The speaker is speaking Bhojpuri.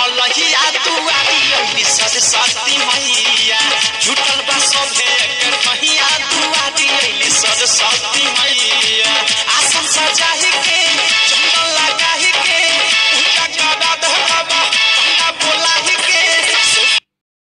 मलहिया दुआरी अइली सरस्वती मैया जुटल बा सभे एकर कहिया दुआरी अइली सरस्वती मैया आसन सजाए